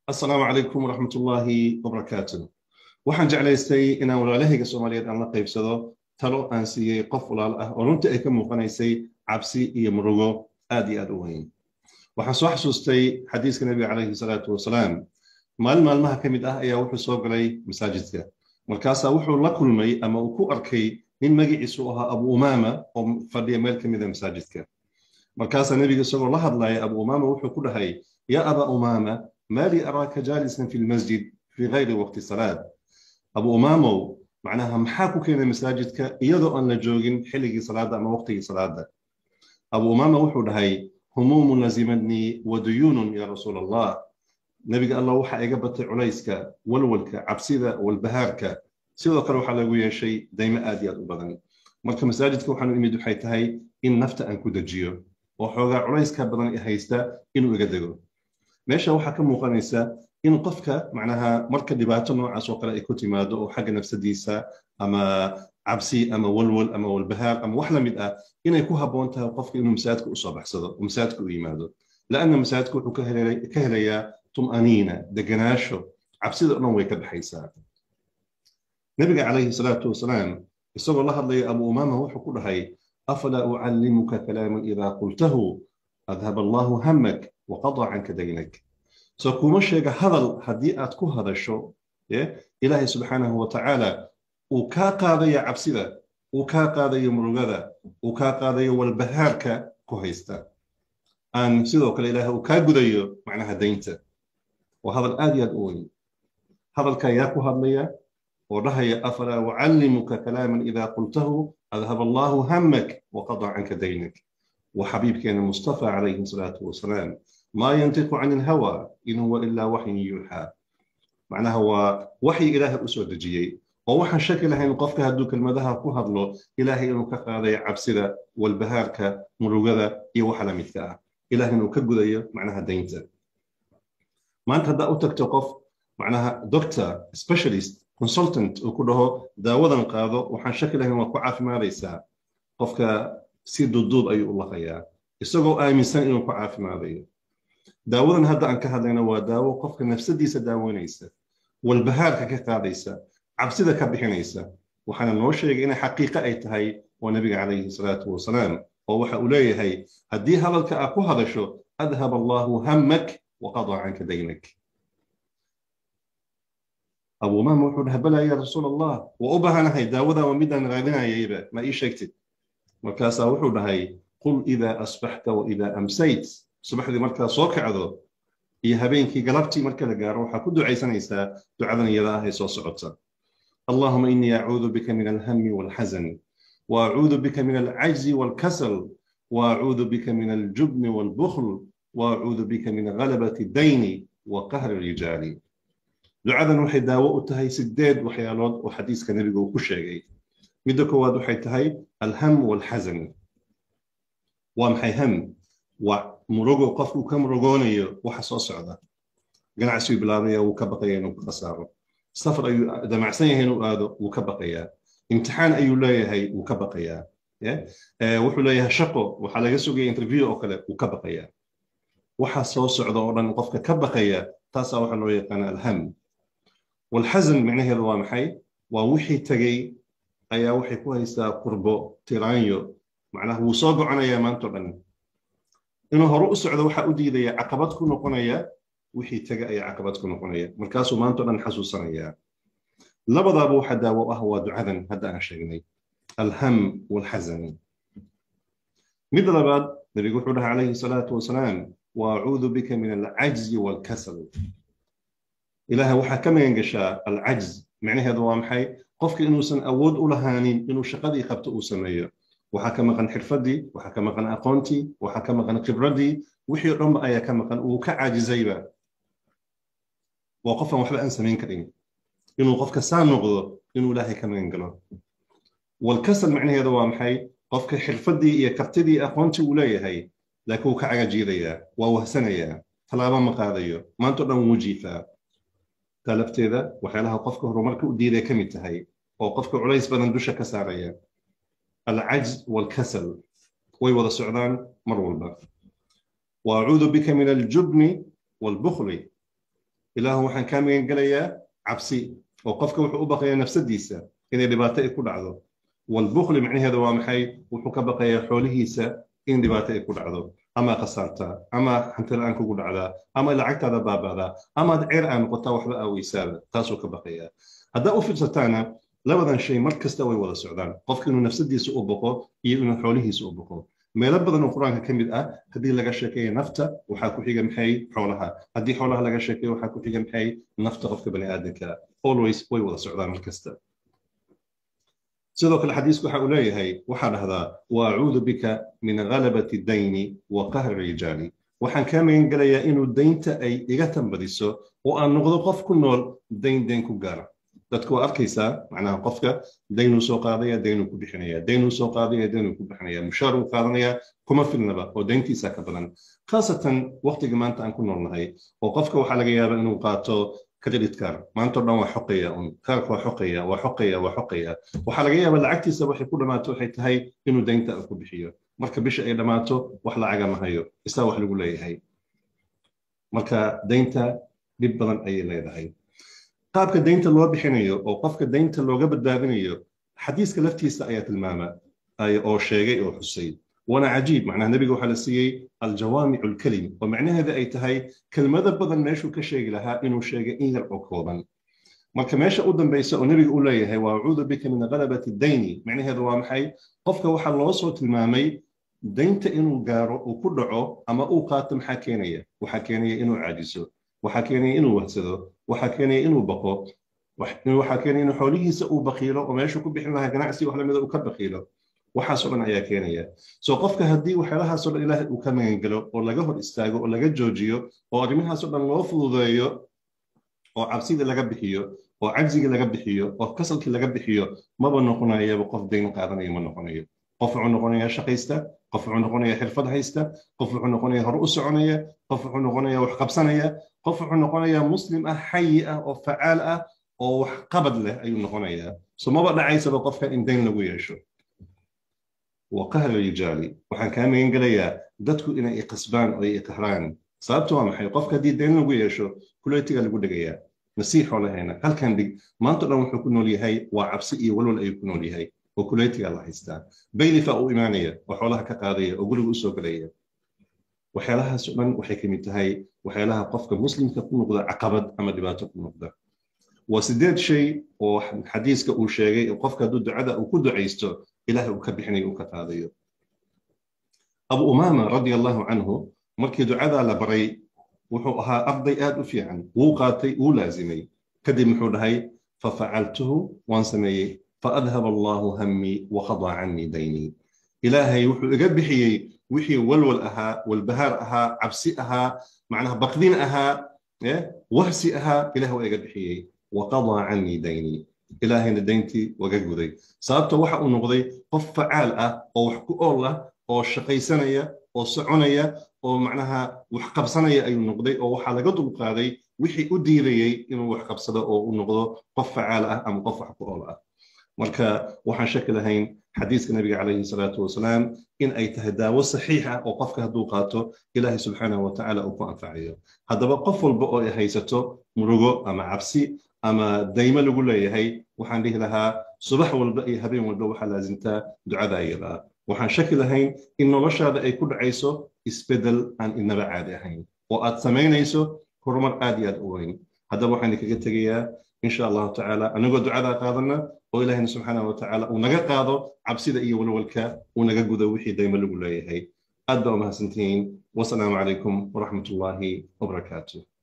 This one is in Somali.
asalaamu calaykum waraxmat ullaahi wabarakaatu waxaan jeclaystay inaan walaalahayga soomaaliyeed aan la qaybsado talo aan siiyey qof walaal ah oo runtii ay ka muuqanaysay cabsi iyo murugo aad iyo aad u weyn waxaan soo xasuustay xadiiska nebiga calayhi salaatu wasalaam maalin maalmaha ka mid ah ayaa wuxuu soo galay masaajidka markaasaa wuxuu la kulmay ama uu ku arkay nin magaciisu ahaa abu umaama oo fadhiya meel ka mida masaajidka markaasaa nebiga isagoo la hadlaya abu umaama wuxuu ku dhahay yaa aba umaama ما لي أراك جالسا في المسجد في غير وقت صلاة أبو أمامو معناها محاكو كينا مساجدك إيضو أن لجوغين حلقي صلاة أما وقتي صلاة أبو أمامة وحود هاي هموم لزمتني وديون يا رسول الله نبي الله وحا إيقبت عليسك والولك عبسيدة والبهارك سيدو قالوا حلقوا شيء دايما آديات أبدا مركا مساجدك وحانو إميدو حيتهاي إن نفت أن كودجيو وحوغا عليسك بدن إهيستا إنو إيقدقو meesha waxaa ka muuqanaysa in qofka macnaha marka dhibaato noocaas oo kale ay ku timaado oo xagga nafsadiisa ama cabsi ama walwal ama walbahaar ama wax la mid ah inay ku habboon tahay qofka inuu masaajidka usoo baxsado oo masaajidka u yimaado laanna masaajidka wuxuu ka helayaa tum'aniina deganaasho cabsida o dhan way ka baxaysaa nabiga calayhi salaatu wasalaam isagoo la hadlaya abu umaama wuxuu ku dhahay afalaa ucallimuka kalaaman idaa qultahu adhab allahu hamak وقضى عنك دينك سو كوما شيغا هذل هدي اد كو هدشو إلهي سبحانه وتعالى وكا قادية عبسيدة وكا قادية مرغدة وكا قادية والبهاركا كوهيستا أن سيدو كلا إلهي وكا قديو معناها دينتا وهذا الآدي الأولي هذا الكاياكو هدليا ورهي أفلا وعلمك كلاما إذا قلته أذهب الله همك وقضى عنك دينك وحبيبك المصطفى عليه الصلاة والسلام ما ينطق عن الهوى إن هو إلا وحي يوحى معناه هو وحي إله أسود جيي ووحى شكل هين قفك هدوك المذهب كهر له إلهي إنه كقاضي عبسدة والبهاركة مروغذة يوحى لمثكا إلهي إنه كقضي معناها دينتا ما أنت هدا أوتك توقف معناها دكتور سبيشاليست كونسلتنت وكله داودا قاضو وحن شكل هين وكعاف ما ليس قفك si duduub ayuu u laqayaa isagoo aaminsan inuu ku caafimaadayo daawadan hadda aan ka hadlayna waa daawo qofka nafsadiisa daaweynaysa walbahaarka ka qaadaysa cabsida ka bixinaysa waxaana noo sheegay inay xaqiiqo ay tahay waa nabiga calayhi salaatu wasalaam oo waxa uu leeyahay haddii hadalka aad ku hadasho adhab allahu hammak waqadaa canka daynak abu umaama wuxuu dhaha balaa ya rasuul allah waa u baahanahay daawadan waa midaan raadinayayba ma ii sheegtid markaasaa wuxuu dhahay qul idaa asbaxta wa idaa amsayt subaxdii markaa soo kacdo iyo habeenkii galabtii marka la gaaro waxaa ku ducaysanaysaa ducadan iyada ah ee soo socota اللهم إني أعوذ بك من الهم والحزن وأعوذ بك من العجز والكسل وأعوذ بك من الجبن والبخل وأعوذ بك من غلبة الدين وقهر الرجال دعاء وحي داوة تهي سداد وحيالات وحديث كان نبي كل شيء midda koowaad waxay tahay alham walxasan waa maxay ham waa murugo qofku ka murugoonayo waxa soo socda ganacsigu bilaabaya wuu ka baqaya inuu ka khasaaro safar ayuu damacsan yahay inuu aado wuu ka baqayaa imtixaan ayuu leeyahay wuu ka baqayaa wuxuu leeyahay shaqo waxaa laga sugaya interview oo kale wuu ka baqayaa waxa soo socda oo dhan qofka ka baqaya taasaa waxaa loo yaqaana alham walxasan micnaheedu waa maxay waa wixii tegey ayaa waxay ku haysaa qurbo tiraanyo macnaha wuu soo goconayaa maanto dhan inuu hore u socdo waxaa u diidaya caqabad ku noqonaya wixii tega ayaa caqabad ku noqonaya markaasuu maanto dhan xasuusanayaa labadaaba waxa daawo ah waa ducadan hadda aan sheegnay alham walxasan mid labaad nabigu wuxuu dhahay calayhi salaatu wasalaam waacuudu bika min alcajzi walkasal ilaahay waxaa ka magan gashaa alcajz micnaheedu waa maxay qofka inuusan awood u lahaanin inuu shaqadii qabto uu sameeyo waxaa ka maqan xirfadii waxaa ka maqan aqoontii waxaa ka maqan khibradii wixii o dhanba ayaa ka maqan uu ka caajizayba waa qofaan waxba aan samayn karin inuu qofka saa noqdo inuu ilaahay ka magan galo walkasal macnaheedu waa maxay qofka xirfadii iyo kartidii aqoontii uu leeyahay laakiin wuu ka cagajiidayaa waa wahsanayaa tallaabo ma qaadayo maanto dhan wuu jiifaa taa lafteeda waxyaalaha qofka horumarka u diiday ka mid tahay oo qofka culays badan dusha ka saaraya alcajz walkasal way wada socdaan mar walba waacuudu bika min aljubni walbukhli ilaahu waxaan kaa magan gelayaa cabsi oo qofka wuxuu u baqayaa nafsadiisa inay dhibaato ay ku dhacdo walbukli macnaheeda waa maxay wuxuu ka baqayaa xoolihiisa in dhibaato ay ku dhacdo ama khasaartaa ama hantila'aan kugu dhacdaa ama lacagtaada baaba'daa amaad ceer aa noqotaa waxba aaweysaaba taasuu ka baqayaa haddaa u fiirsataana labadan shay mar kasta way wada socdaan qofka inuu nafsadiisa u boqo iyo inuu xoolihiisa u boqo meelo badan oo qur-aanka ka mid ah haddii laga sheekeeya nafta waxaa ku xiga maxay xoolaha haddii xoolaha laga sheekeeyo waxaa ku xiga maxay nafta qofka bani aadamka always way wada socdaan mar kasta sidoo kale xadiisku waxa uu leeyahay waxaa dhahdaa wa acuudu bika min ghalabati dayni wa qahri rijaali waxaan kaa magan gelayaa inuu daynta ay iga tambadiso oo aan noqdo qof ku nool dayn dayn ku gaara dadku waa arkaysaa macnaha qofka daynuu soo qaadaya daynuu ku bixinaya daynuu soo qaadaya daynuu ku bixinaya mushaar uu qaadanaya kuma filnaba oo dayntiisa ka badan khaasatan waqtiga maanta aan ku noolnahay oo qofka waxaa laga yaabaa inuu qaato credit card maanta o dhan waa xoqaya un kaarka waa xoqaya waa xoqaya waa xoqaya waxaa laga yaabaa lacagtiisa waxay ku dhammaato waxay tahay inuu daynta ku bixiyo marka bisha ay dhammaato wax lacaga ma hayo isaa wax lagu leeyahay marka daynta dhib badan ayay leedahay qaabka daynta loo bixinayo oo qofka daynta looga badbaadinayo xadiiska laftiisa ayaa tilmaama oo sheegay oo xusay وانا عجيب معناها النبي وحلا سيي الجوامع الكلم ومعنى هذا اي تهي كلمة بدن ماشو كشيء لها انه شيء ان يرعوكوبا marka meesha u dambaysa oo nebiga u leeyahay waa acuudu bika min ghalabati dayni macnaheedu waa maxay qofka waxaa loo soo tilmaamay daynta inuu gaaro uu ku dhaco ama uu qaato maxaa keenaya waxaa keenaya inuu caajiso waxaa keenaya inuu wahsado waxaa keenaya inuu baqo waxaa keenaya inuu xoolihiisa uu bakiilo oo meeshu ku bixin lahaa ganacsi wax lamida uu ka bakiilo waxaasoo dhan ayaa keenaya soo qofka haddii waxyaalahaasoo dhan ilaahay uu ka magangelo oo laga hor istaago oo laga joojiyo oo arrimahaasoo dhan loo fududeeyo oo cabsidii laga bixiyo oo cajzigii laga bixiyo oo kasalkii laga bixiyo maba noqonayaba qof dayn qaadanayo ma noqonayo qof wuxuu noqonayaa shaqaysta qof wuxuu noqonayaa xirfad haysta qof wuxuu noqonayaa hore u soconaya qof wuxuu noqonayaa wax qabsanaya qof wuxuu noqonayaa muslim ah xayi ah oo facaal ah oo wax qabad leh ayuu noqonayaa so maba dhacaysaba qofka in dayn lagu yeesho وقهر الرجال waxaan kaa magan gelayaa dadku inay iqasbaan oo ay iqahraan sababtu waa maxay qofka haddii dayn lagu yeesho kuleetiga lagu dhigayaa nasiixoo lahayna halkan dhig maanta dhan wuxuu ku nool yahay waa cabsi iyo walwal ayuu ku nool yahay oo kuleetiga la haystaa baylifa uu imaanaya oo xoolaha ka qaadaya oo guriga usoo gelaya waxyaalahaasoo dhan waxay ka mid tahay waxyaalaha qofka muslimka ku noqda caqabad ama dhibaato ku noqda waa sideed shay oo xadiiska uu sheegay qofka hadduu ducada uu ku ducaysto ilahay uu ka bixinayo uu ka qaadayo abu umaama radia allahu canhu markii ducadaa la baray wuxuu ahaa arday aad u fiican wuu qaatay wuu laazimay kadib muxuu dhahay fafacaltuhu waan sameeyey faadhab allahu hammii wakhadaa cannii daynii ilaahay wuxuu iga bixiyey wixii walwal ahaa walbahaar ahaa cabsi ahaa macnaha baqdin ahaa wahsi ahaa ilaah waa iga bixiyey waqadaa cannii daynii ilaahayna dayntii waga guday sababta waxa uu noqday qof facaal ah oo wax ku ool ah oo shaqaysanaya oo soconaya oo macnaha wax qabsanaya ayuu noqday oo waxaa laga dulqaaday wixii u diidayey inuu wax qabsado oo u noqdo qof facaal ah ama qof wax ku ool ah marka waxaan shaki lahayn xadiiska nabiga calayhi salaatu wasalaam in ay tahay daawo saxiix ah oo qofka hadduu qaato ilaahay subxaanahu watacaala uu ku anfacayo haddaba qof walba oo ay haysato murugo ama cabsi ama daymo lagu leeyahay waxaan dhihi lahaa subax walba iyo habeen walba waxaa laasimtaa ducada iyada waxaan shaki lahayn in noloshaada ay ku dhacayso isbedel aan inaba caadi ahayn oo aad samaynayso horumar aad iyo aad u weyn haddaba waxaan kaga tegayaa insha allahu tacaala anagoo ducadaa qaadana oo ilahayna subxaanahu watacaala uu naga qaado cabsida iyo walwalka uu naga gudo wixii daymo lagu leeyahay aad baa umahadsantihiin wasalaamu calaykum waraxmat ullaahi wabarakaatuh